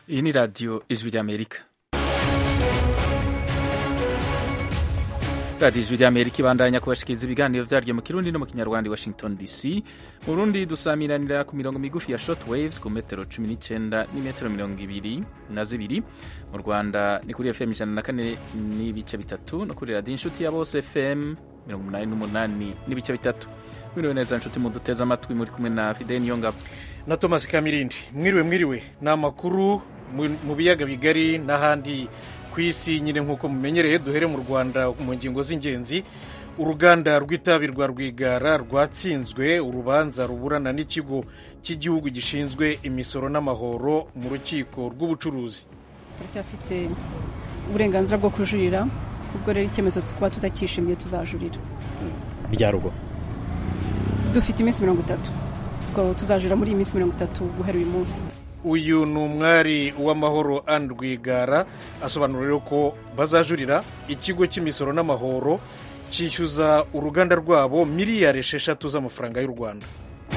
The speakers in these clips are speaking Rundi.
iyi ni radiyo ijwi ry'amerika radiyo ijwi ry'amerika ibandanya kubashikiriza ibiganiro vyaryo mu kirundi no mu kinyarwanda i washington dc mu burundi dusamiranira ku mirongo migufi ya short waves ku metero 19 n'imetero mirongo ibiri na zibiri mu rwanda ni kuri fm ijana na kane n'ibice bitatu no kuri radiyo inshuti ya bose fm mirongo umunani n'umunani n'ibice bitatu mwiriwe neza nshuti muduteze amatwi muri kumwe na fideni niyongabo na thomas kamirindi mwiriwe mwiriwe ni amakuru mu biyaga bigari n'ahandi ku isi nyine nk'uko mumenyereye duhere mu rwanda mu ngingo z'ingenzi uruganda rw'itabi rwa rwigara rwatsinzwe urubanza ruburana n'ikigo cy'igihugu gishinzwe imisoro n'amahoro mu rukiko rw'ubucuruzi turacyafite uburenganzira bwo kujurira kubwo rero icyemezo twaba tutakishimiye tuzajurira rya rugo dufite iminsi mirongo itatu ubwo tuzajurira muri iyi minsi mirongo itatu guhera uyu munsi uyu ni umwari w'amahoro Anne Rwigara asobanura rero ko bazajurira ikigo cy'imisoro n'amahoro cyishyuza uruganda rwabo miliyari esheshatu z'amafaranga y'u rwanda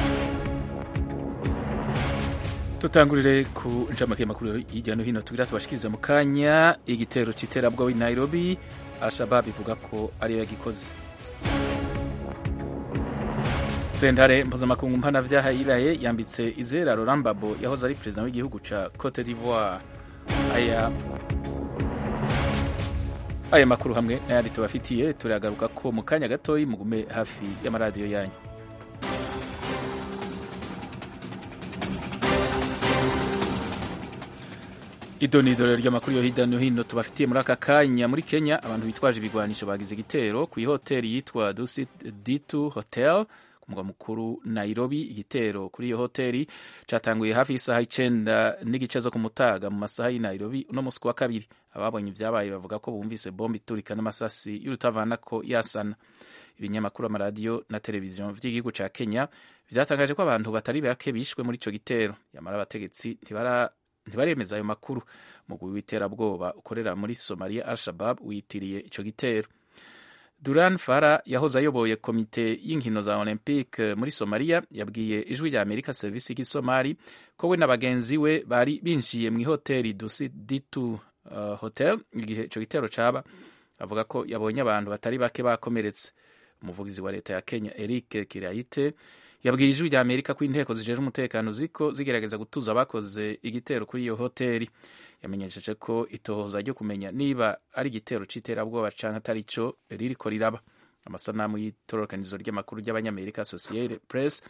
tutangurire ku ncamake y'amakuru hirya no hino tugira tubashikiriza mu kanya igitero cy'iterabwoba i nairobi al-shabab ivuga ko ariyo yagikoze sentare mpuzamakungu mpanavyaha iraye yambitse izera Laurent Gbagbo yahoze ari perezida w'igihugu ca Cote d'Ivoire aya aya makuru hamwe n'ayandi tubafitiye turagaruka ko mu kanya gatoyi mugume hafi y'amaradiyo yanyu idonidoro ry'amakuru yo hirya no hino tubafitiye muri aka kanya muri kenya abantu bitwaje ibigwanisho bagize igitero ku ihoteli yitwa dusit d2 hotel mugwa mukuru Nairobi. Igitero kuri iyo hoteli catanguye hafi y'isaha icenda n'igice zo kumutaga mu masaha y'i Nairobi uno musi wa kabiri. Ababonye ivyabaye bavuga ko bumvise bombe iturika n'amasasi y'urutavanako yasana. Ibinyamakuru, amaradiyo na televiziyo vy'igihugu ca Kenya vyatangaje ko abantu batari bake bishwe muri ico gitero, yamara abategetsi ntibara ntibaremeza ayo makuru. Umugwi w'iterabwoba ukorera muri Somalia Al-Shabab witiriye ico gitero. Duran Fara yahoze ayoboye komite y'inkino za Olympique muri Somalia yabwiye ijwi rya Amerika serivisi y'Isomali ko we na bagenzi we bari binjiye mu ihoteli Dusit D2 uh, hotel igihe ico gitero caba avuga ko yabonye abantu batari bake bakomeretse. Umuvugizi wa leta ya Kenya Eric Kiraite yabwiye ijwi rya Amerika ko inteko zijeje umutekano ziko zigerageza gutuza abakoze igitero kuri iyo hoteli yamenyesheje ko itohoza ryo kumenya niba ari igitero c'iterabwoba canke atari co ririko riraba amasanamu y'itororokanizo ry'amakuru ry'abanyamerika Associated Press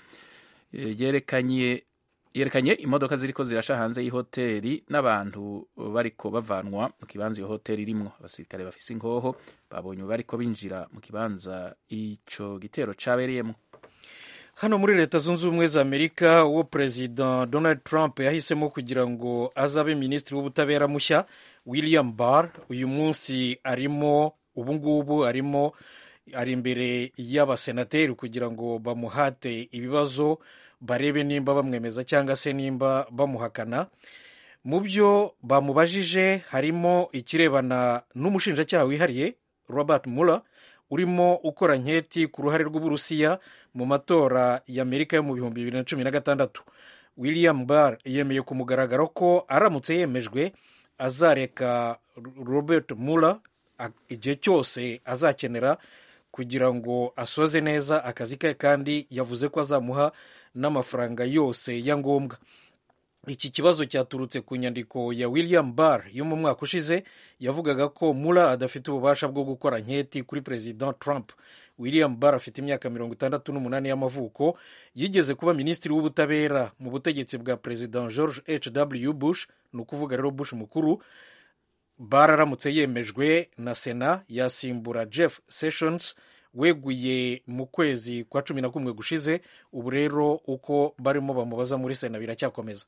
yerekanye yerekanye imodoka ziriko zirasha hanze y'ihoteli n'abantu bariko bavanwa mu kibanza iyo hoteli irimwo abasirikare bafise inkoho babonye bariko binjira mu kibanza ico gitero cabereyemwo hano muri leta zunze ubumwe za amerika uwo perezida donald trump yahisemo kugira ngo azabe minisitiri w'ubutabera mushya william barr uyu munsi arimo ubungubu arimo ari imbere y'abasenateri kugira ngo bamuhate ibibazo barebe nimba bamwemeza cyangwa se nimba bamuhakana mu byo bamubajije harimo ikirebana n'umushinjacyaha wihariye robert mueller urimo ukora nketi ku ruhare rw'uburusiya mu matora y'amerika yo mu bihumbi bibiri na cumi na gatandatu william barr yemeye ku mugaragaro ko aramutse yemejwe azareka robert mueller igihe cyose azakenera kugira ngo asoze neza akazi ke kandi yavuze ko azamuha n'amafaranga yose ya ngombwa iki kibazo cyaturutse ku nyandiko ya william barr yo mu mwaka ushize yavugaga ko mura adafite ububasha bwo gukora nketi kuri perezida trump william barr afite imyaka mirongo itandatu n'umunani y'amavuko yigeze kuba minisitiri w'ubutabera mu butegetsi bwa perezida george h w bush ni ukuvuga rero bush mukuru barr aramutse yemejwe na sena yasimbura jeff sessions weguye mu kwezi kwa cumi na kumwe gushize ubu rero uko barimo bamubaza muri sena biracyakomeza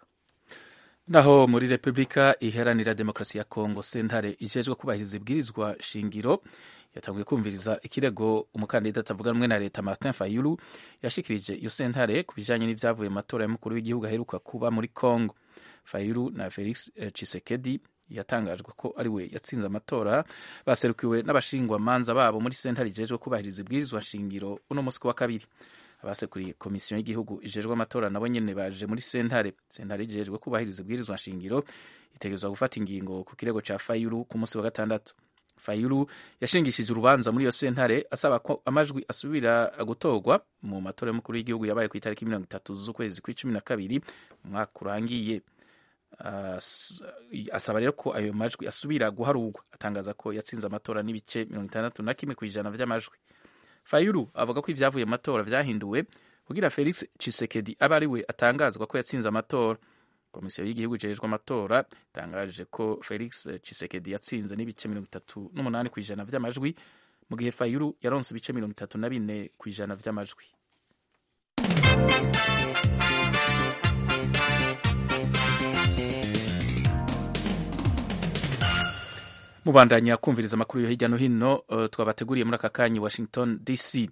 naho muri repubulika iharanira demokarasi ya kongo sentare ijejwe kubahiriza ibwirizwa shingiro yatanguye kumviriza ikirego umukandida atavuga rumwe na leta martin fayulu yashikirije iyo sentare ku bijanye n'ivyavuye mu matora y'umukuru w'igihugu aheruka kuba muri kongo fayulu na felix chisekedi yatangajwe ko ari we yatsinze amatora baserukiwe n'abashingwamanza babo muri sentare ijejwe kubahiriza ibwirizwa shingiro uno musi wa kabiri abasekuriye komisiyo y'igihugu ijejwe amatora nabo nyene baje muri sentare sentare ijejwe kubahiriza ibwirizwa nshingiro itegerezwa gufata ingingo ku kirego ca fayulu ku munsi wa gatandatu fayulu yashingishije urubanza muri iyo sentare asaba ko amajwi asubira gutorwa mu matora y'umukuru w'igihugu yabaye ku itariki mirongo itatu z'ukwezi kw'icumi na kabiri umwaka urangiye asaba rero ko ayo majwi asubira guharurwa atangaza ko yatsinze amatora n'ibice mirongo itandatu na kimwe ku ijana vy'amajwi fayulu avuga ko ibyavuye mu matora vyahinduwe kugira felix chisekedi abe ari we atangazwa ko yatsinze amatora komisiyo y'igihugu ijejwe amatora itangaje ko felix chisekedi yatsinze n'ibice mirongo itatu n'umunani ku ijana vy'amajwi mu gihe fayulu yaronse ibice mirongo itatu na bine ku ijana vy'amajwi mubandanya kumviriza amakuru yo hirya no hino uh, twabateguriye muri aka kanya washington dc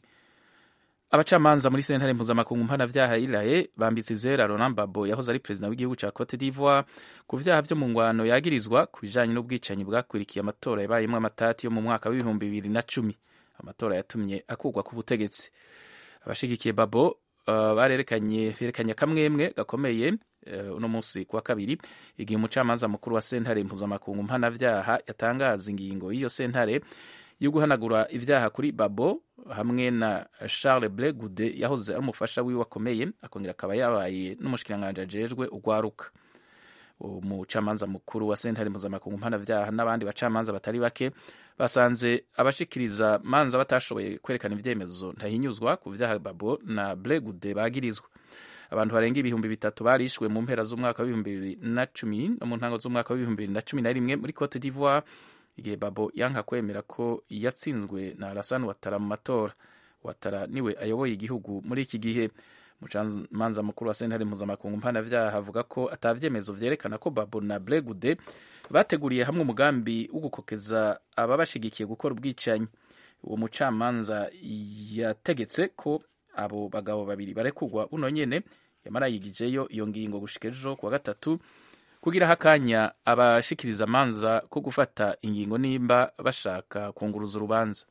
abacamanza muri sentare mpuzamakungu mpanavyaha iraye bambitse izera Laurent Gbagbo yahoze ari perezida w'igihugu ca Cote d'Ivoire ku vyaha vyo mu ngwano yagirizwa ku bijanye n'ubwicanyi bwakurikiye amatora yabayemwo amatati yo mu mwaka w'ibihumbi bibiri na cumi amatora yatumye akurwa ku butegetsi abashigikiye Gbagbo uh, barerekanye berekanye akamwemwe gakomeye uno uh, munsi kuwa kabiri igihe umucamanza mukuru wa sentare mpuzamakungu mpanavyaha yatangaza ingingo y'iyo sentare yo guhanagura ivyaha kuri Babo hamwe na Charles Ble Goude yahoze ari umufasha wiwe akomeye akongera akaba yabaye n'umushikiranganji ajejwe ugwaruka umucamanza mukuru wa sentare mpuzamakungu mpanavyaha n'abandi bacamanza batari bake basanze abashikiriza manza batashoboye kwerekana ivyemezo ntahinyuzwa ku vyaha Babo na Ble Goude bagirizwa abantu barenga ibihumbi bitatu barishwe mu mpera z'umwaka w'ibihumbi bibiri na cumi no mu ntango z'umwaka w'ibihumbi bibiri na cumi na rimwe muri Cote d'Ivoire igihe Babo yanka kwemera ko yatsinzwe na Alassane Ouattara mu matora Ouattara niwe ayoboye igihugu muri iki gihe umucamanza mukuru wa sentare mpuzamakungu mpanavyaha avuga ko atavyemezo vyerekana ko Babo na Ble Goude bateguriye hamwe umugambi wo gukokeza ababashigikiye gukora ubwicanyi uwo mucamanza yategetse ko abo bagabo babiri barekurwa buno nyene yamara yigijeyo iyo ngingo gushika ejo kuwa gatatu kugira hakanya abashikiriza amanza ko gufata ingingo nimba bashaka kunguruza urubanza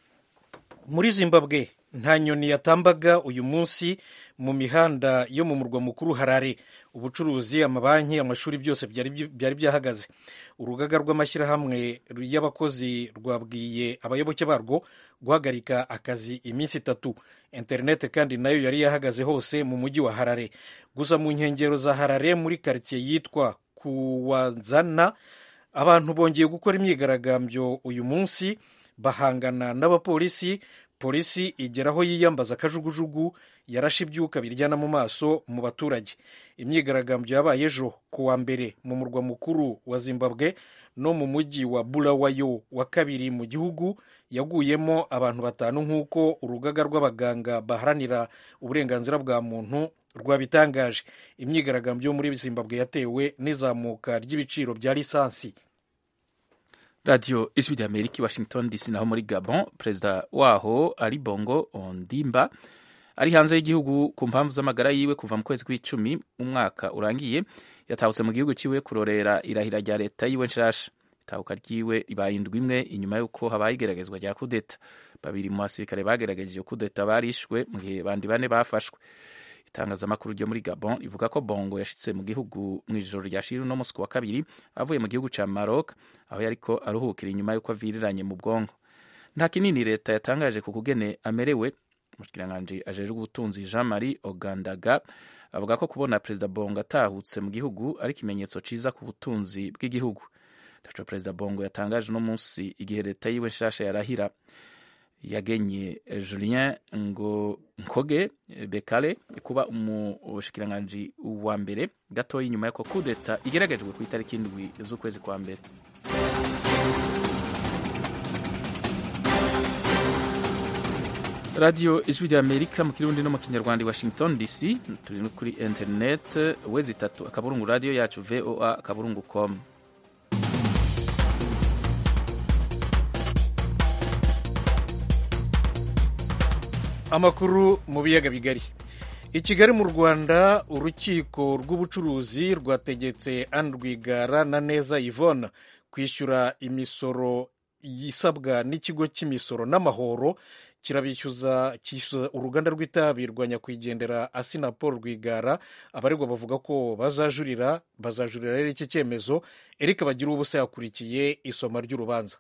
muri zimbabwe nta nyoni yatambaga uyu munsi mu mihanda yo mu murwa mukuru harare ubucuruzi amabanki amashuri byose byari byahagaze urugaga rw'amashyirahamwe y'abakozi rwabwiye abayoboke barwo guhagarika akazi iminsi itatu interineti kandi nayo yari yahagaze hose mu mujyi wa harare gusa mu nkengero za harare muri karitsiye yitwa kuwazana abantu bongeye gukora imyigaragambyo uyu munsi bahangana n'abapolisi polisi igera aho yiyambaza akajugujugu yarashe ibyuka biryana mu maso mu baturage imyigaragambyo yabaye ejo ku wa mbere mu murwa mukuru wa zimbabwe no mu mujyi wa bulawayo wa kabiri mu gihugu yaguyemo abantu batanu nk'uko urugaga rw'abaganga baharanira uburenganzira bwa muntu rwabitangaje imyigaragambyo yo muri zimbabwe yatewe n'izamuka ry'ibiciro bya lisansi radiyo ijwi rya amerika i washington dc naho muri gabon perezida waho ari bongo ondimba ari hanze y'igihugu ku mpamvu z'amagara yiwe kuva mu kwezi kw'icumi umwaka urangiye yatahutse mu gihugu ciwe kurorera irahira rya leta yiwe nshasha itahuka ryiwe ribaye indwi imwe inyuma y'uko habaye igeragezwa rya kudeta babiri mu basirikare bagerageje iyo kudeta barishwe mu gihe bandi bane bafashwe itangazamakuru ryo muri gabon rivuga ko bongo yashitse mu gihugu mu ijoro rya shiri uno musi wa kabiri avuye mu gihugu ca maroc aho yariko aruhukira inyuma y'uko aviriranye mu bwonko nta kinini leta yatangaje ku kugene amerewe umushikiranganji ajejwe ubutunzi jean marie ogandaga avuga ko kubona perezida bongo atahutse mu gihugu ari ikimenyetso ciza ku butunzi bw'igihugu ntaco perezida bongo yatangaje uno munsi igihe leta yiwe nshasha yarahira yagenye julien ngo nkoge bekale kuba umushikiranganji wa mbere gatoya inyuma y'ako kudeta igeragejwe ku itariki indwi z'ukwezi kwa mbere radiyo ijwi rya amerika mu kirundi no mu kinyarwanda i washington dc turi no kuri internet wezi itatu akaburungu radiyo yacu voa akaburungu com amakuru mu biyaga bigari i kigali mu rwanda urukiko rw'ubucuruzi rwategetse Anne Rwigara na neza yvonne kwishyura imisoro yisabwa n'ikigo cy'imisoro n'amahoro kirabishyuza cyishyuza uruganda rw'itabi rwa nyakwigendera asina paul rwigara abaregwa bavuga ko bazajurira bazajurira rero iki cyemezo erike bagira ubusa yakurikiye isoma ry'urubanza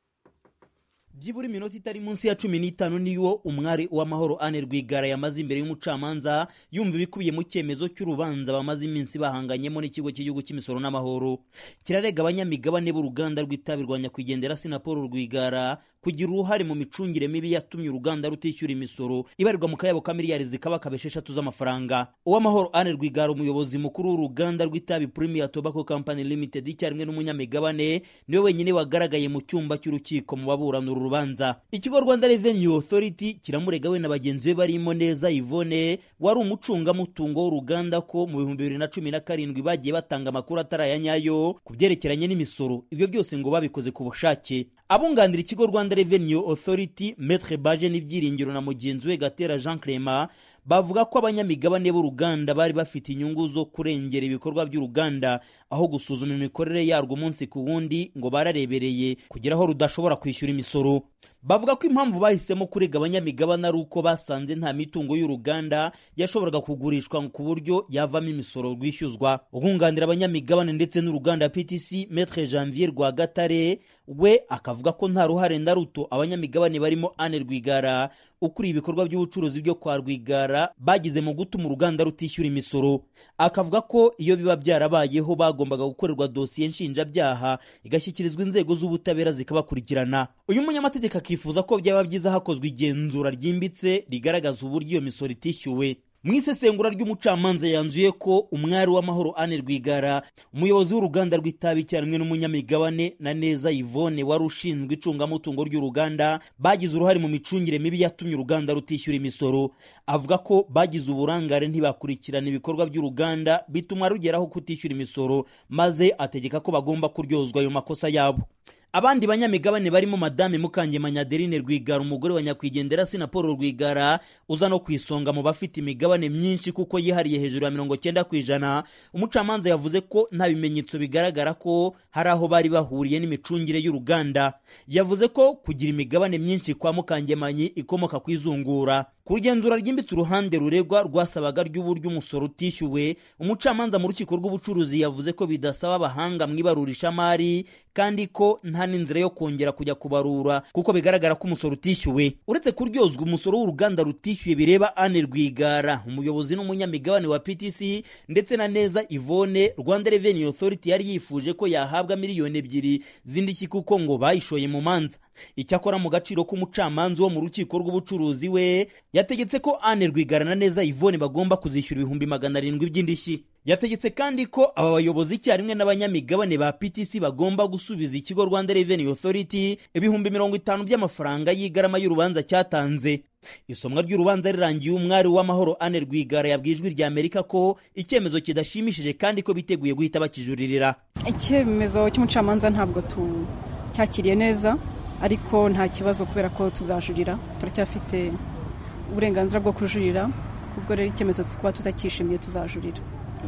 byibura iminota itari munsi ya cumi n'itanu niyo umwari w'amahoro ane rwigara yamaze imbere y'umucamanza yumva ibikubiye mu cyemezo cy'urubanza bamaze iminsi bahanganyemo n'ikigo cy'igihugu cy'imisoro n'amahoro kirarega abanyamigabane b'uruganda rw'itabi rwa nyakwigendera sinapolo rwigara kugira uruhare mu micungire mibi yatumye uruganda rutishyura imisoro ibarirwa mu kayabo ka miliyari zikabakaba esheshatu z'amafaranga uwamahoro ane rwigara umuyobozi mukuru w'uruganda rw'itabi premier tobacco company limited icyarimwe n'umunyamigabane niwe wenyine wagaragaye mu cyumba cy'urukiko mu baburana uru rubanza ikigo rwanda revenue authority kiramurega we na bagenzi be barimo neza ivone wari umucungamutungo w'uruganda ko mu bihumbi bibiri na cumi na karindwi bagiye batanga amakuru atari aya nyayo ku byerekeranye n'imisoro ibyo byose ngo babikoze ku bushake abunganira ikigo rwanda revenue authority metre baje n'ibyiringiro na mugenzi we gatera jean clement bavuga ko abanyamigabane b'uruganda bari bafite inyungu zo kurengera ibikorwa by'uruganda aho gusuzuma imikorere yarwo umunsi ku wundi ngo bararebereye kugira aho rudashobora kwishyura imisoro bavuga ko impamvu bahisemo kurega abanyamigabane ari uko basanze nta mitungo y'uruganda yashoboraga kugurishwa ku buryo yavamo imisoro rwishyuzwa ubwunganira abanyamigabane ndetse n'uruganda ptc metre janvier rwagatare we akavuga ko nta ruhare na ruto abanyamigabane barimo ane rwigara ukuriye ibikorwa by'ubucuruzi byo kwa rwigara bagize mu gutuma uruganda rutishyura imisoro akavuga ko iyo biba byarabayeho bagombaga gukorerwa dosiye nshinjabyaha igashyikirizwa inzego z'ubutabera zikabakurikirana uyu munyamategeko akifuza ko byaba byiza hakozwe igenzura ryimbitse rigaragaza uburyo iyo misoro itishyuwe mu isesengura ry'umucamanza yanzuye ko umwari w'amahoro ane rwigara umuyobozi w'uruganda rw'itabi icyarimwe n'umunyamigabane na neza yvonne wari ushinzwe icungamutungo ry'uruganda bagize uruhare mu micungire mibi yatumye uruganda rutishyura imisoro avuga ko bagize uburangare ntibakurikirana ibikorwa by'uruganda bituma rugeraho kutishyura imisoro maze ategeka ko bagomba kuryozwa ayo makosa yabo abandi banyamigabane barimo madame mukangemanya adeline rwigara umugore wa nyakwigendera sina paul rwigara uza no ku isonga mu bafite imigabane myinshi kuko yihariye hejuru ya mirongo cyenda ku ijana umucamanza yavuze ko nta bimenyetso bigaragara ko hari aho bari bahuriye n'imicungire y'uruganda yavuze ko kugira imigabane myinshi kwa mukangemanyi ikomoka ku izungura ku rugenzura ryimbitse uruhande ruregwa rwasabaga ry'uburyo umusoro utishyuwe umucamanza mu rukiko rw'ubucuruzi yavuze ko bidasaba abahanga mu ibarurishamari kandi ko nta n'inzira yo kongera kujya kubarura kuko bigaragara ko umusoro utishyuwe uretse kuryozwa umusoro w'uruganda rutishyuye bireba ane rwigara umuyobozi n'umunyamigabane wa ptc ndetse na neza ivone rwanda revenue authority yari yifuje ko yahabwa miliyoni ebyiri z'indishyi kuko ngo bayishoye mu manza icyakora mu gaciro k'umucamanza wo mu rukiko rw'ubucuruzi we yategetse ko ane rwigara na neza ivone bagomba kuzishyura ibihumbi magana arindwi by'indishyi yategetse kandi ko aba bayobozi icyarimwe n'abanyamigabane ba ptc bagomba gusubiza ikigo rwanda revenue authority ibihumbi mirongo itanu by'amafaranga y'igarama y'urubanza cyatanze isomwa ry'urubanza rirangiye umwari w'amahoro ane rwigara yabwiye ijwi rya amerika ko icyemezo kidashimishije kandi ko biteguye guhita bakijuririra icyemezo cy'umucamanza ntabwo cyakiriye neza ariko nta kibazo kubera ko tuzajurira turacyafite uburenganzira bwo kujurira kubwo rero icyemezo twaba tutacyishimiye tuzajurira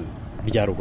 byarwo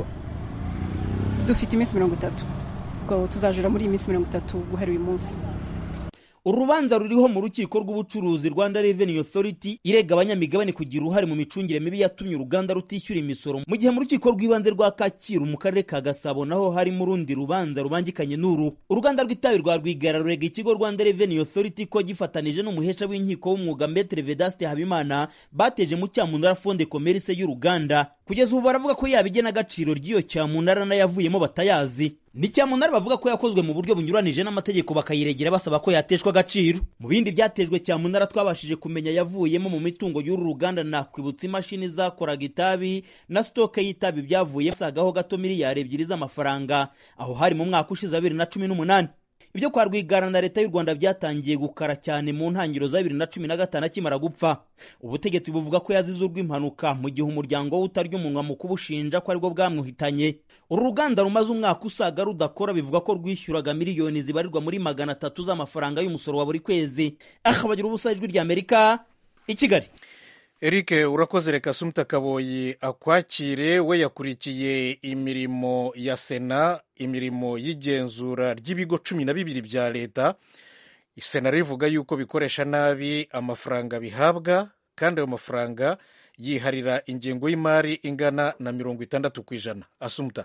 dufite iminsi mirongo itatu ubwo tuzajurira muri iyi minsi mirongo itatu guhera uyu munsi urubanza ruriho mu rukiko rw'ubucuruzi rwanda revenue authority irega abanyamigabane kugira uruhare mu micungire mibi yatumye uruganda rutishyura imisoro mu gihe mu rukiko rw'ibanze rwa kacyiru mu karere ka gasabo naho harimo urundi rubanza rubangikanye n'uru uruganda rw'itabi rwa rwigara rurega ikigo rwanda revenue authority ko gifatanije n'umuhesha w'inkiko w'umwuga metre vedaste habimana bateje mu cyamunara fonde commerce y'uruganda kugeza ubu baravuga ko yaba igenagaciro ry'iyo cyamunara n'ayavuyemo batayazi ni cyamunara bavuga ko yakozwe mu buryo bunyuranije n'amategeko bakayiregera basaba ko yateshwa agaciro mu bindi byatejwe cyamunara twabashije kumenya yavuyemo mu mitungo y'uru ruganda nakwibutsa imashini zakoraga itabi na sitoke y'itabi byavuye basagaho gato miliyari ebyiri z'amafaranga aho hari mu mwaka ushize wa bibiri na cumi n'umunani ibyo kwa rwigara na leta y'u rwanda byatangiye gukara cyane mu ntangiriro za bibiri na cumi na gatanu akimara gupfa ubutegetsi buvuga ko yazize urw'impanuka mu gihe umuryango we utarya umunwa mu kubushinja ko aribwo bwamwuhitanye uru ruganda rumaze umwaka usaga rudakora bivuga ko rwishyuraga miliyoni zibarirwa muri magana atatu z'amafaranga y'umusoro wa buri kwezi akabagira ubusa ijwi rya amerika i kigali eric urakoze reka sumuta kaboyi akwakire we yakurikiye imirimo ya sena imirimo y'igenzura ry'ibigo cumi na bibiri bya leta sena rivuga yuko bikoresha nabi amafaranga bihabwa kandi ayo mafaranga yiharira ingengo y'imari ingana na mirongo itandatu ku ijana asumuta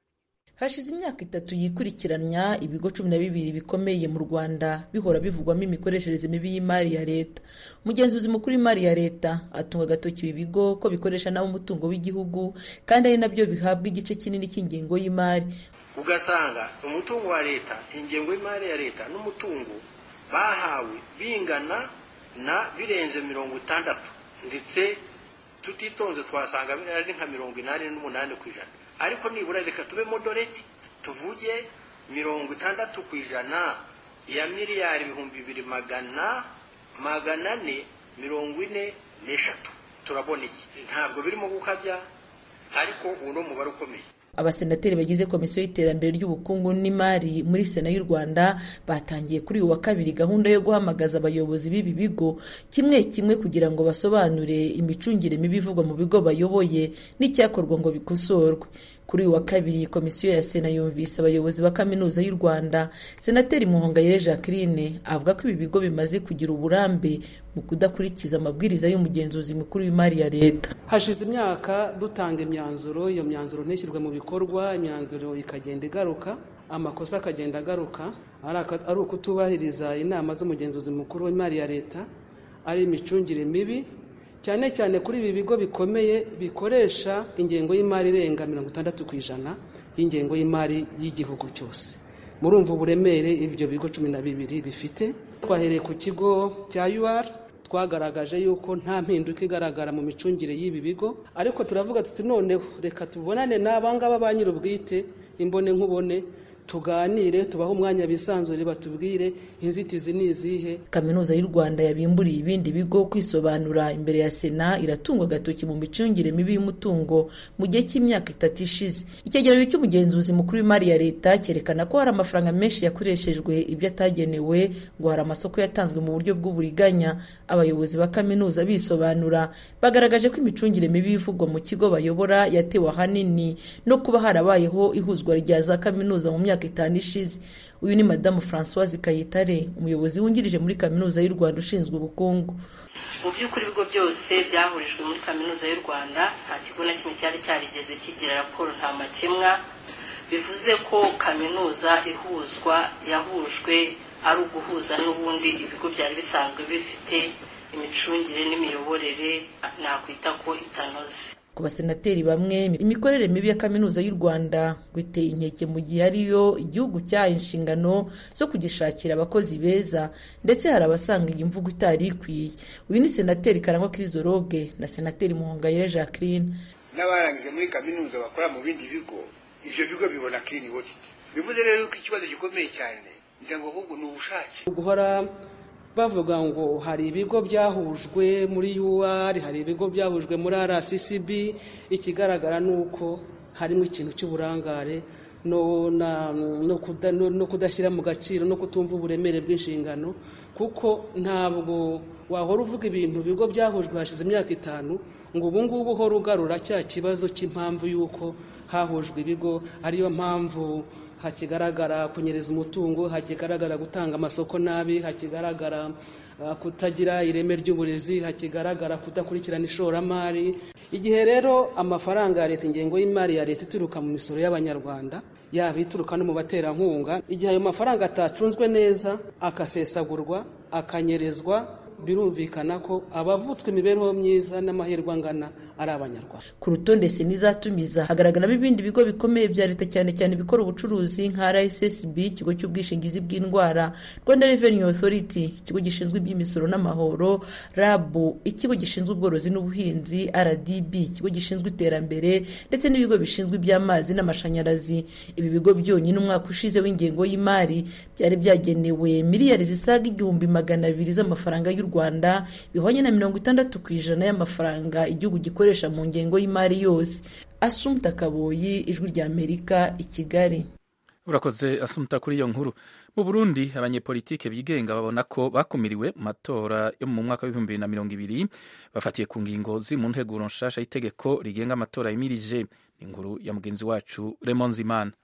hashize imyaka itatu yikurikiranya ibigo cumi na bibiri bikomeye mu rwanda bihora bivugwamo imikoreshereze mibi y'imari ya leta umugenzuzi mukuru w'imari ya leta atunga agatoki ibi bigo ko bikoresha nabi umutungo w'igihugu kandi ari nabyo bihabwa igice kinini cy'ingengo y'imari ugasanga umutungo wa leta ingengo y'imari ya leta n'umutungo bahawe bingana na birenze mirongo itandatu ndetse tutitonze twasanga ari nka mirongo inani n'umunani ku ijana ariko nibura reka tube modoreti tuvuge mirongo itandatu ku ijana ya miliyari ibihumbi bibiri magana magana ane mirongo ine n'eshatu turabona iki ntabwo birimo gukabya ariko uwo ni umubare ukomeye abasenateri bagize komisiyo y'iterambere ry'ubukungu n'imari muri sena y'u rwanda batangiye kuri uyu wa kabiri gahunda yo guhamagaza abayobozi b'ibi bigo kimwe kimwe kugira ngo basobanure imicungire mibi ivugwa mu bigo bayoboye n'icyakorwa ngo bikosorwe kuri uyu wa kabiri komisiyo ya sena yumvise abayobozi ba kaminuza y'u rwanda senateri muhongayire jacqueline avuga ko ibi bigo bimaze kugira uburambe mu kudakurikiza amabwiriza y'umugenzuzi mukuru w'imari ya leta hashize imyaka dutanga imyanzuro iyo myanzuro ntishyirwe mu bikorwa imyanzuro ikagenda igaruka amakosa akagenda agaruka ari ukutubahiriza inama z'umugenzuzi mukuru w'imari ya leta ari imicungire mibi cyane cyane kuri ibi bigo bikomeye bikoresha ingengo y'imari irenga mirongo itandatu ku ijana y'ingengo y'imari y'igihugu cyose murumva uburemere ibyo bigo cumi na bibiri bifite twahereye ku kigo cya UR twagaragaje yuko nta mpinduka igaragara mu micungire y'ibi bigo ariko turavuga tuti noneho reka tubonane n'abangaba ba nyir'ubwite imbone nkubone tuganire tubahe umwanya bisanzure batubwire inzitizi ni izihe kaminuza y'u rwanda yabimburiye ibindi bigo kwisobanura imbere ya sena iratungwa agatoki mu micungire mibi y'umutungo mu gihe cy'imyaka itatu ishize icyegeranyo cy'umugenzuzi mukuru w'imari ya leta cyerekana ko hari amafaranga menshi yakoreshejwe ibyo atagenewe ngo hari amasoko yatanzwe mu buryo bw'uburiganya abayobozi ba kaminuza bisobanura bagaragaje ko imicungire mibi ivugwa mu kigo bayobora yatewe ahanini no kuba harabayeho ihuzwa rya za kaminuza mu myaka itanu ishize uyu ni madamu francoise kayitare umuyobozi wungirije muri kaminuza y'u rwanda ushinzwe ubukungu mu by'ukuri ibigo byose byahurijwe muri kaminuza y'u rwanda nta kigo na kimwe cyari cyarigeze kigira raporo nta makemwa bivuze ko kaminuza ihuzwa yahujwe ari uguhuza n'ubundi ibigo byari bisanzwe bifite imicungire n'imiyoborere nakwita ko itanoze ku basenateri bamwe imikorere mibi ya kaminuza y'u rwanda ngo iteye inkeke mu gihe ariyo igihugu cyahaye inshingano zo kugishakira abakozi beza ndetse hari abasanga iyi mvugo itari ikwiye uyu ni senateri karangwa kirizoroge na senateri muhongayire jacqueline n'abarangije muri kaminuza bakora mu bindi bigo ibyo bigo bibona clean audit bivuze rero ko ikibazo gikomeye cyane ngira ngo ahubwo ni ubushake guhora bavuga ngo hari ibigo byahujwe muri UR hari ibigo byahujwe muri RCCB ikigaragara ni uko harimo ikintu cy'uburangare no, no, kuda, no, no kudashyira mu gaciro no kutumva uburemere bw'inshingano kuko ntabwo wahora uvuga ibintu ibigo byahujwe hashize imyaka itanu ngo ubu ngubu uhora ugarura cya kibazo cy'impamvu y'uko hahujwe ibigo ariyo mpamvu hakigaragara kunyereza umutungo hakigaragara gutanga amasoko nabi hakigaragara kutagira ireme ry'uburezi hakigaragara kudakurikirana ishoramari igihe rero amafaranga ya leta ingengo y'imari ya leta ituruka mu misoro y'abanyarwanda yaba ituruka no mu baterankunga igihe ayo mafaranga atacunzwe neza akasesagurwa akanyerezwa birumvikana ko abavutswe imibereho myiza n'amahirwe angana ari abanyarwanda ku rutonde sena izatumiza hagaragaramo ibindi bigo bikomeye bya leta cyane cyane ibikora ubucuruzi nka rssb ikigo cy'ubwishingizi bw'indwara rwanda revenue authority ikigo gishinzwe iby'imisoro n'amahoro rab ikigo gishinzwe ubworozi n'ubuhinzi rdb ikigo gishinzwe iterambere ndetse n'ibigo bishinzwe iby'amazi n'amashanyarazi ibi bigo byonyine umwaka ushize w'ingengo y'imari byari byagenewe miliyari zisaga igihumbi magana abiri z'amafaranga y'u rwanda bihwanye na mirongo itandatu ku ijana y'amafaranga igihugu gikoresha mu ngengo y'imari yose asumta kaboyi ijwi rya amerika i kigali urakoze asumta kuri iyo nkuru mu burundi abanyepolitike bigenga babona ko bakumiriwe mu matora yo mu mwaka w'ibihumbi bibiri na mirongo ibiri bafatiye ku ngingo ziri mu nteguro nshasha y'itegeko rigenga amatora yimirije inkuru ya mugenzi wacu remonzimana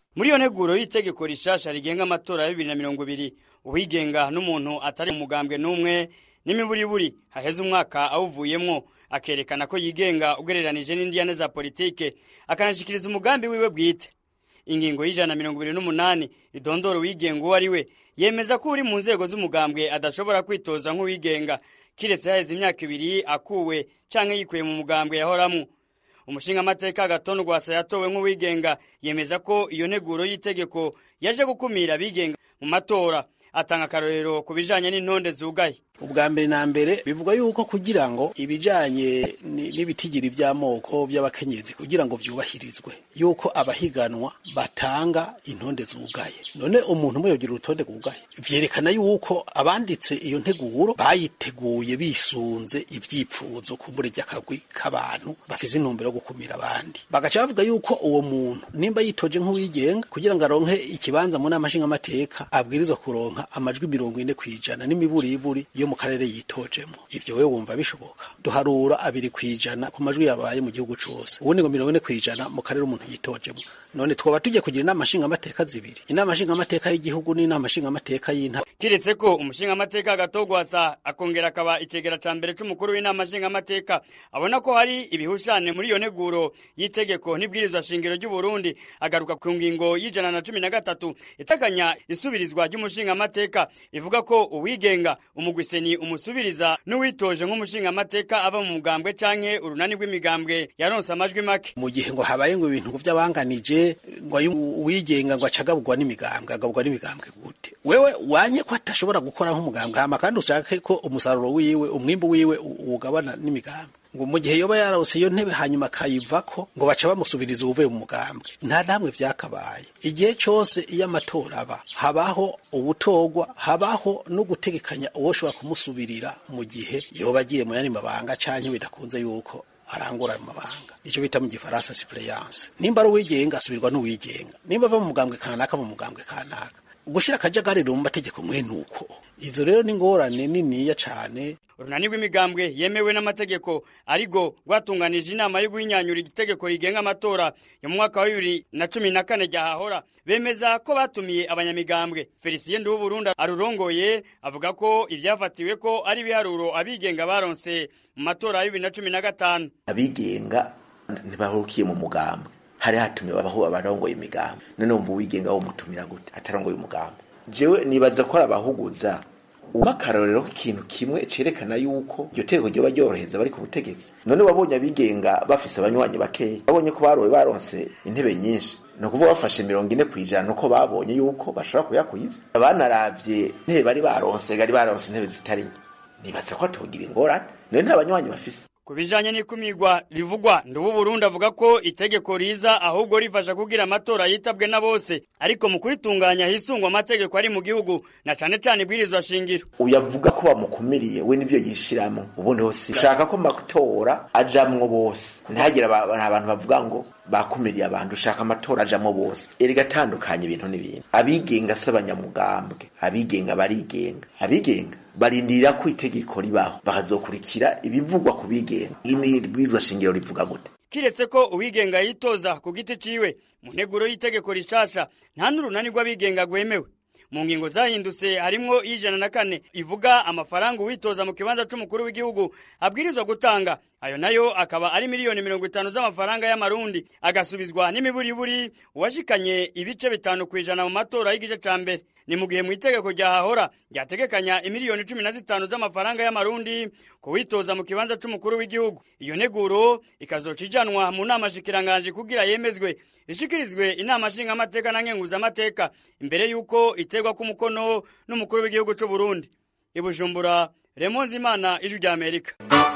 muri iyo nteguro y'itegeko rishasha rigenga amatora ya bibiri na mirongo ibiri uwigenga n'umuntu atari mu mugambwe n'umwe n'imiburiburi haheze umwaka awuvuyemwo akerekana ko yigenga ugereranije n'indiyane za politike akanashikiriza umugambi wiwe bwite ingingo y'ijana na mirongo ibiri n'umunani idondora uwigenga uwo ari we yemeza ko uri mu nzego z'umugambwe adashobora kwitoza nk'uwigenga kiretse haheze imyaka ibiri akuwe canke yikuye mu mugambwe yahoramwo umushingamateka gatondo rwasa yatowe nk'uwigenga yemeza ko iyo nteguro y'itegeko yaje gukumira abigenga mu matora atanga akarorero ku bijanye n'intonde zugaye ubwa mbere na mbere bivuga yuko kugira ngo ibijanye n'ibitigiri vy'amoko by'abakenyezi kugira ngo vyubahirizwe yuko abahiganwa batanga intonde zugaye none umuntu umwe yogira urutonde rwugaye vyerekana yuko abanditse iyo nteguro bayiteguye bisunze ivyipfuzo kumbure ry'akagwi k'abantu bafise intumbero yo gukumira abandi bagaca bavuga yuko uwo muntu nimba yitoje nk'uwigenga kugira ngo aronke ikibanza mu nama nshingamateka abwirizwa kuronka amajwi mirongo ine kw'ijana n'imiburiburi yo mu karere yitojemo ivyo wewe wumva bishoboka duharura abiri kwijana ku majwi yabaye mu gihugu cose ubundi ngo mirongo ine kwijana mu karere umuntu yitojemo none twaba tujye kugira inama nshingamateka zibiri inama nshingamateka y'igihugu n'inama nshingamateka y'intara kiretse ko umushingamateka gatogwasa akongera akaba icegera ca mbere c'umukuru w'inama nshingamateka abona ko hari ibihushane muri iyo nteguro y'itegeko n'ibwirizwa shingiro ry'u Burundi agaruka ku ngingo y'ijana na cumi na gatatu iteganya isubirizwa ry'umushingamateka ivuga ko uwigenga umugwiseni umusubiriza n'uwitoje nk'umushingamateka ava mu mugambwe canke urunani rw'imigambwe yaronse amajwi make mu gihe ngo habaye ngo ibintu vy'abanganije ngo uwigenga ngo acagabugwa n'imigambwe agabugwa n'imigambwe gute wewe wanye ko atashobora gukora nk'umugambwe hama kandi ushake ko umusaruro wiwe umwimbu wiwe ugabana n'imigambwe ngo mu gihe yoba yarose iyo ntebe hanyuma akayivako ngo baca bamusubiriza uvuye mu mugambwe nta namwe vyakabaye igihe cose iyo amatora aba habaho ubutogwa habaho no gutegekanya uwoshobora kumusubirira mu gihe yoba agiye mu yandi mabanga canke bidakunze yuko arangura ayo mabanga icyo bita mu gifaransa suppléance nimba ari uwigenga asubirwa n'uwigenga nimba ava mu mugambwe kanaka mu mugambwe kanaka gushira akajagari mu mategeko mwene uko izo rero ni ingorane niniya cane urunani rw'imigambwe yemewe n'amategeko ariko rwatunganije inama yo guhinyanyura igitegeko rigenga amatora yo mu mwaka wa bibiri na cumi na kane ryahahora bemeza ko batumiye abanyamigambwe felicien nduwuburundi arurongoye avuga ko ivyafatiwe ko ari ibiharuro abigenga baronse mu matora ya bibiri na cumi na gatanu abigenga ntibahukiye mu mugambwe hari hatumiwe abaho abarongoye imigambi none wumva uwigenga womutumira gute atarongoye umugambi jewe nibaza ko ari abahuguza uba akarorero k'ikintu kimwe cerekana yuko iryo tegeko ryoba ryorohereza bari ku butegetsi none wabonye abigenga bafise abanywanyi bakeya babonye ko barowe baronse intebe nyinshi ni ukuvuga bafashe mirongo ine kw'ijana nuko babonye yuko bashobora kuyakwiza abanaravye intebe bari baronse bari baronse intebe zitari nke nibaza ko atogira ingorane none nta banywanyi bafise ku bijanye n'ikumirwa rivugwa ndubu Burundi avuga ko itegeko riza ahubwo rifasha kugira amatora yitabwe na bose ariko mu kuritunganya hisungwa amategeko ari mu gihugu na cane cane ibwirizwa shingiro uyavuga ko bamukumiriye we nivyo yishiramo ubundi hose ushaka ko amatora ajamwo bose ntihagire abantu bavuga ngo bakumiriye abantu ushaka amatora ajamwo bose erega atandukanye ibintu n'ibintu abigenga si abanyamugambwe abigenga barigenga abigenga barindira ko itegeko ribaho bakazokurikira ibivugwa ku bigenga ibwirizwa shingiro rivuga gute kiretse ko uwigenga yitoza ku giti ciwe mu nteguro y'itegeko rishasha nta n'urunani rw'abigenga rwemewe mu ngingo zahindutse harimwo ijana na kane ivuga amafaranga uwitoza mu kibanza c'umukuru w'igihugu abwirizwa gutanga ayo nayo akaba ari miliyoni mirongo itanu z'amafaranga y'amarundi agasubizwa n'imiburiburi uwashikanye ibice bitanu kw'ijana mu matora y'igice ca mbere ni mu gihe mu itegeko ryahahora ryategekanya imiliyoni cumi na zitanu z'amafaranga y'amarundi ku witoza mu kibanza c'umukuru w'igihugu iyo neguro ikazoca ijanwa mu nama shikiranganje kugira yemezwe ishikirizwe inama nshingamateka na nkenguzamateka imbere y'uko iterwa k'umukono n'umukuru w'igihugu c'u Burundi i Bujumbura Remonzi Imana ijwi rya Amerika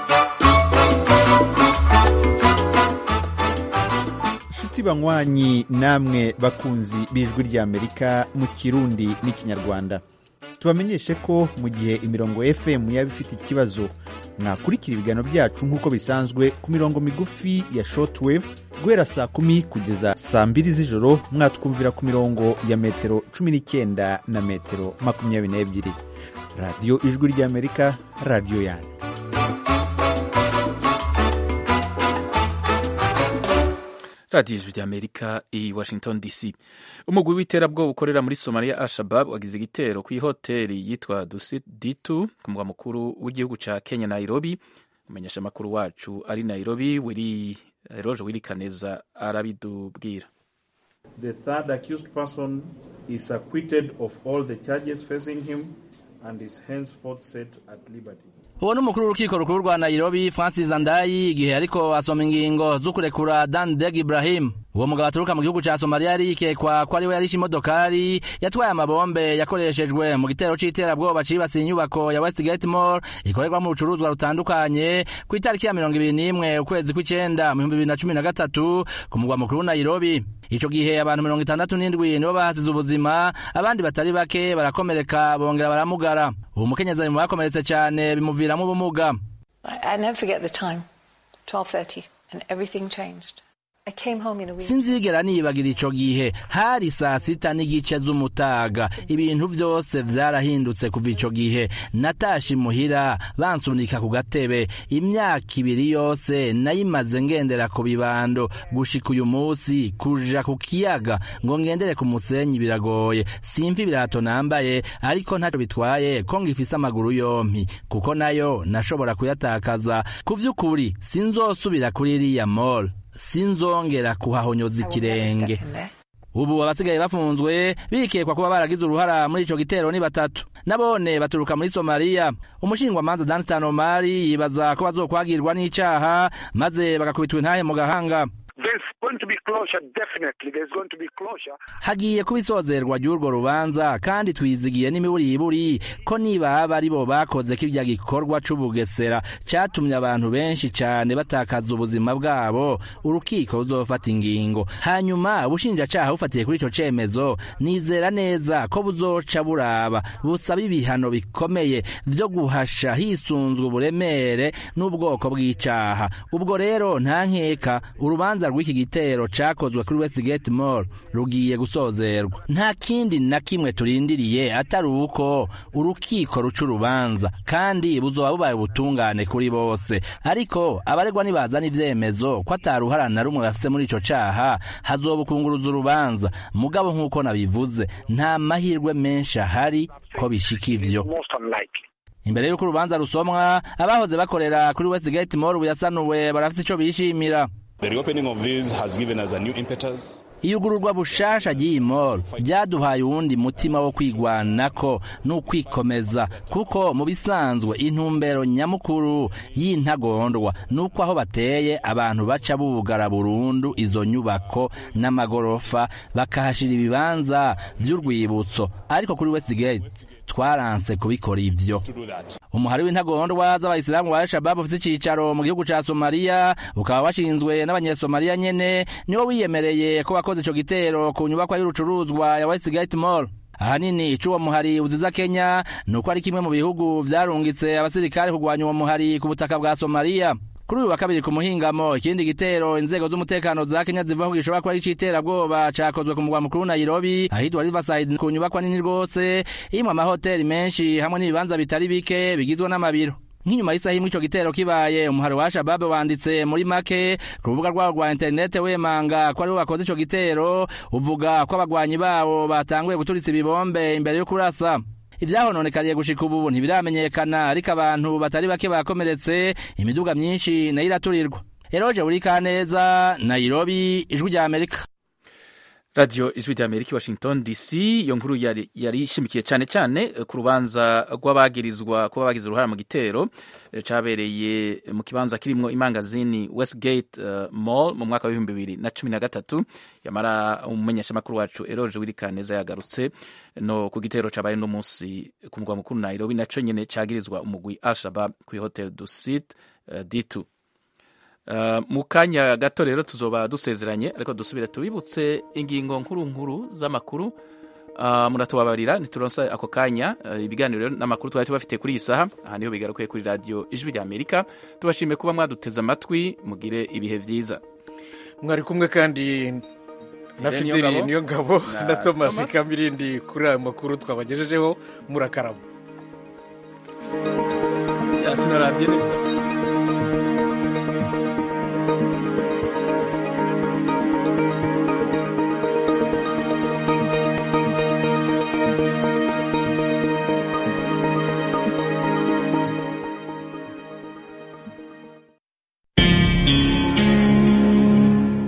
inshuti banywanyi namwe bakunzi b'ijwi ry'amerika mu kirundi n'ikinyarwanda tubamenyeshe ko mu gihe imirongo fm yaba ifite ikibazo mwakurikira ibiganiro byacu nk'uko bisanzwe ku mirongo migufi ya shortwave guhera saa kumi kugeza saa mbiri z'ijoro mwatwumvira ku mirongo ya metero cumi n'icyenda na metero makumyabiri n'ebyiri radiyo ijwi ry'amerika radiyo yanyu radiyo ijwi ry'amerika i washington dc umugwi w'iterabwoba ukorera muri somaliya al-shabab wagize igitero ku ihoteli yitwa dusit ditu ku mugwa mukuru w'igihugu ca kenya nairobi umumenyesha amakuru wacu ari nairobi wiri roje wirikaneza arabidubwira The third accused person is acquitted of all the charges facing him and is henceforth set at liberty. uwo ni umukuru w'urukiko rukuru rwa nairobi francis andayi igihe ariko asoma ingingo zo kurekura dan deg ibrahim uwo mugabo aturuka mu gihugu ca somaliya yari yikekwa ko ariwe yarishe imodokari yatwaye amabombe yakoreshejwe mu gitero c'iterabwoba cibasiye inyubako ya westgate mall ikorerwamo urucuruzwa rutandukanye ku itariki ya mirongo ibiri n'imwe ukwezi kw'icenda mu bihumbi bibiri na cumi na gatatu ku mugwa mukuru wa nairobi ico gihe abantu mirongo itandatu n'indwi nibo bahasize ubuzima abandi batari bake barakomereka bongera baramugara uwo mukenyezi mu bakomeretse cane bimuviramo ubumuga I, I never forget the time, 12.30, and everything changed. I came home in a week. sinzigera nibagira ico gihe hari saa sita n'igice z'umutaga ibintu vyose vyarahindutse kuva ico gihe natashe imuhira bansunika ku gatebe imyaka ibiri yose nayimaze ngendera ku bibando gushika uyu musi kuja ku kiyaga ngo ngendere ku musenyi biragoye simva ibirato nambaye ariko ntaco bitwaye ko ngifise amaguru yompi kuko nayo nashobora kuyatakaza ku vy'ukuri sinzosubira kuri iriya mall sinzongera kuhahonyoza ikirenge ubu abasigaye bafunzwe bikekwa kuba baragize uruhara muri ico gitero ni batatu nabone baturuka muri somaliya umushingwamanza danstan omari yibaza ko bazokwagirwa n'icaha maze bagakubitwa intahe mu gahanga There's going to be closure, definitely. There's going to be closure. hagiye kuba isozerwa ry'urwo rubanza kandi twizigiye n'imiburiburi ko nibaba ari bo bakoze kirya gikorwa c'ubugesera catumye abantu benshi cane batakaza ubuzima bwabo urukiko ruzofata ingingo hanyuma ubushinjacaha bufatiye kuri ico cemezo nizera neza ko buzoca buraba busaba ibihano bikomeye vyo guhasha hisunzwe uburemere n'ubwoko bw'icaha ubwo rero nta nkeka urubanza rw'iki gitero cakozwe kuri Westgate Mall rugiye gusozerwa nta kindi na kimwe turindiriye atari uko urukiko ruca urubanza kandi buzoba bubaye ubutungane kuri bose ariko abaregwa nibazana ivyemezo ko ataruhara na rumwe bafise muri ico caha hazobukunguruza urubanza mugabo nk'uko nabivuze nta mahirwe menshi ahari ko bishika ivyo Most unlikely. imbere y'uko urubanza rusomwa abahoze bakorera kuri Westgate Mall ubu yasanuwe barafise ico bishimira The reopening of this has given us a new impetus. iyugururwa bushasha ry'iyi mall ryaduhaye uwundi mutima wo kwigwanako n'ukwikomeza kuko mu bisanzwe intumbero nyamukuru y'intagondwa nuko aho bateye abantu baca bugara burundu izo nyubako n'amagorofa bakahashira ibibanza vy'urwibutso ariko kuri Westgate twaranse kubikora ivyo umuhari w'intagondwa z'abayisilamu wa al-shabab ufite icicaro mu gihugu ca somaliya ukaba washinzwe n'abanyesomaliya nyene niwo wiyemereye ko wakoze ico gitero ku nyubakwa y'urucuruzwa ya westgate mall ahanini ico uwo muhari uziza kenya ni uko ari kimwe mu bihugu vyarungitse abasirikare kurwanya uwo muhari ku butaka bwa somaliya kuri uyu wa kabiri ku muhingamo ikindi gitero inzego z'umutekano za kenya zivuga ko gishobora kuba ari ic'iterabwoba cakozwe ku mugwa mukuru nairobi ahitwa riverside ku nyubakwa nini rwose irimwo amahoteli menshi hamwe n'ibibanza bitari bike bigizwe n'amabiro nk'inyuma y'isaha imwe ico gitero kibaye umuhari wa shababe wanditse muri make ku rubuga rwabo rwa interinete wemanga ko aribo bakoze ico gitero uvuga ko abagwanyi babo batanguye guturitsa ibibombe imbere yo kurasa ivyahononekariye gushika ubu ntibiramenyekana ariko abantu batari bake bakomeretse imiduga myinshi nayo iraturirwa eroje urikaneza nairobi ijwi rya amerika radiyo ijwi rya amerika washington dc iyo nkuru yari yari ishimikiye cyane cyane ku rubanza rw'abagirizwa kuba bagize uruhara mu gitero cyabereye mu kibanza kirimwo imangazini westgate uh, mall mu mwaka w'ibihumbi bibiri na cumi na gatatu yamara umumenyeshamakuru wacu eroje wirikaneza yagarutse no ku gitero cabaye no munsi ku mugwa mukuru nairobi naco nyene cagirizwa umugwi alshabab ku hotel du sit uh, d2 Uh, mu kanya gato rero tuzoba dusezeranye ariko dusubire tubibutse ingingo nkuru nkuru z'amakuru uh, muratubabarira ntituronsa ako kanya uh, ibiganiro n'amakuru twari tubafite kuri iyi saha aha niho bigarukiye kuri radiyo ijwi rya amerika tubashimiye kuba mwaduteze amatwi mugire ibihe vyiza mwari kumwe kandi na fideli niyo ngabo na thomas kamirindi kuri ayo makuru twabagejejeho murakarama yasinarabye neza